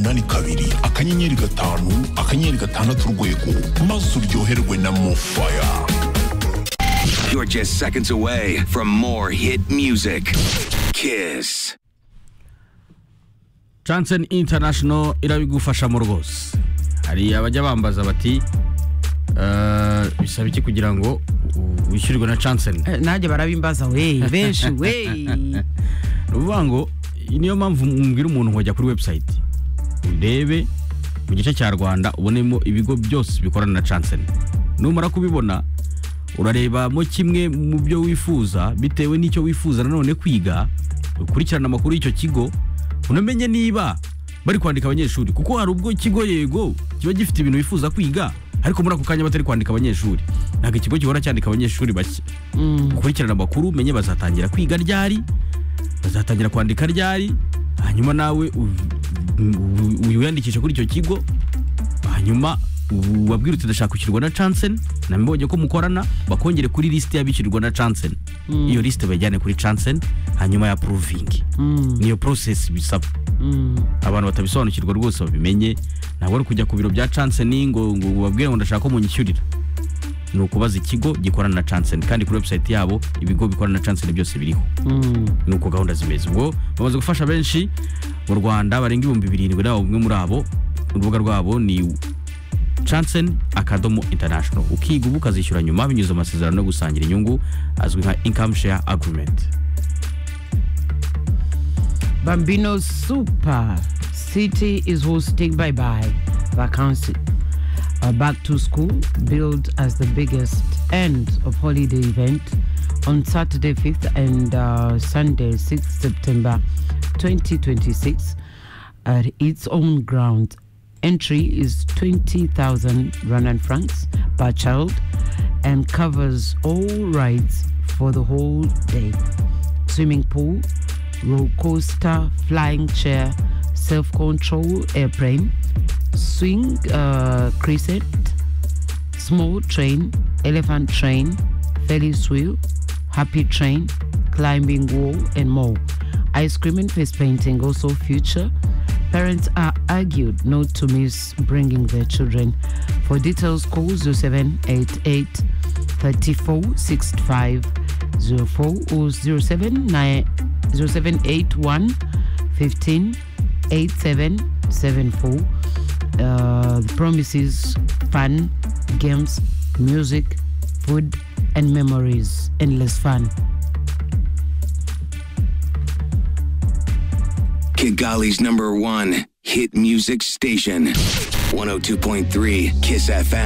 umunani kabiri akanyenyeri gatanu akanyenyeri gatandatu urwego maze uryoherwe na mofaya You're just seconds away from more hit music. Kiss. Johnson International irabigufashamo rwose hari abajya bambaza bati "Eh, bisaba iki kugira ngo u- wishyurwe na Johnson Eh, nanjye barabimbaza we benshi we ni ukuvuga ngo iyi niyo mpamvu mbwira umuntu ngo jya kuri website urebe mu gice cya rwanda ubonemo ibigo byose bikorana na Johnson numara kubibona urarebamo kimwe mu byo wifuza bitewe n'icyo wifuza nanone kwiga ukurikirana amakuru y'icyo kigo unamenye niba bari kwandika abanyeshuri kuko hari ubwo ikigo yego kiba gifite ibintu wifuza kwiga ariko muri ako kanya batari kwandika abanyeshuri ntabwo ikigo gihora cyandika abanyeshuri bake ukurikirana amakuru umenye bazatangira kwiga ryari bazatangira kwandika ryari hanyuma nawe u- u- u- wiyandikishe kuri icyo kigo hanyuma u- ubabwire uti ndashaka kwishyurwa na chansen nabibonye ko mukorana bakongere kuri lisite y'abishyurirwa na chansen iyo lisite bayijyane kuri chansen hanyuma ya porovingi niyo porosesi bisaba abantu batabisobanukirwa rwose babimenye ntabwo ari kujya ku biro bya chansen ngo ngo ubabwire ngo ndashaka ko munyishyurira ni ukubaza ikigo gikorana na chansen kandi kuri webusayiti yabo ibigo bikorana na chansen byose biriho ni uko gahunda zimeze ubwo bamaze gufasha benshi mu rwanda barenga ibihumbi birindwi nawe umwe muri abo urubuga rwabo ni chansen akadomo international ukiga ubu ukazishyura nyuma binyuze mu masezerano yo gusangira inyungu azwi nka income share agreement bambino super city is hosting bye bye vacancy Uh, back to school billed as the biggest end of holiday event on saturday 5th and uh, sunday 6th september 2026 at its own ground entry is 20000 rwandan francs per child and covers all rides for the whole day swimming pool, roller coaster, flying chair, self control airplane, swing uh, crescent, small train, elephant train, Ferris wheel, happy train, climbing wall, and more. Ice cream and face painting also feature. Parents are argued not to miss bringing their children. For details, call 0788 34 65 04 or 079 0781 15 8774 uh, the promises fun, games, music, food, and memories. Endless fun. Kigali's number one hit music station. 102.3 Kiss FM.